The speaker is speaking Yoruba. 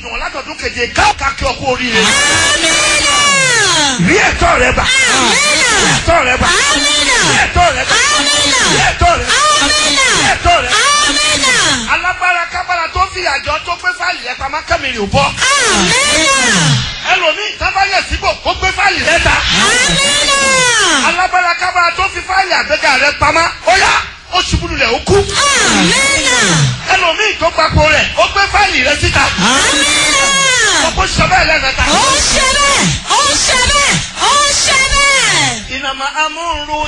wọn látọ̀dún keje káàkà kí ọkọ oríire. Amina. rí ẹ̀tọ́ rẹ gbà. rí ẹ̀tọ́ rẹ gbà. Amina. rí ẹ̀tọ́ rẹ gbà. Amina. rí ẹ̀tọ́ rẹ gbà. Amina. rí ẹ̀tọ́ rẹ gbà. Amina. alágbára kábàrà tó fi àjọ tó gbé fáìlì rẹ pamọ́ kẹ́mìrì ò bọ́. Amina. ẹlòmíì tábàyẹ̀ síbò kó gbé fáìlì rẹ ta. Amina. alágbára kábàrà tó fi fáìlì àgbéga rẹ pamọ́ ó yá ó ṣubú lulẹ̀ ó kú. Amina. ẹlòmíì tó gbapò rẹ̀ ó gbé fáìlì rẹ síta. Amina. ọkọ sọ bẹ́ẹ̀ lẹ́ẹ̀mẹ́ta. Ó ṣe bẹ́ẹ̀. Ó ṣe bẹ́ẹ̀. Ó ṣe bẹ́ẹ̀. ìnàmà amúrú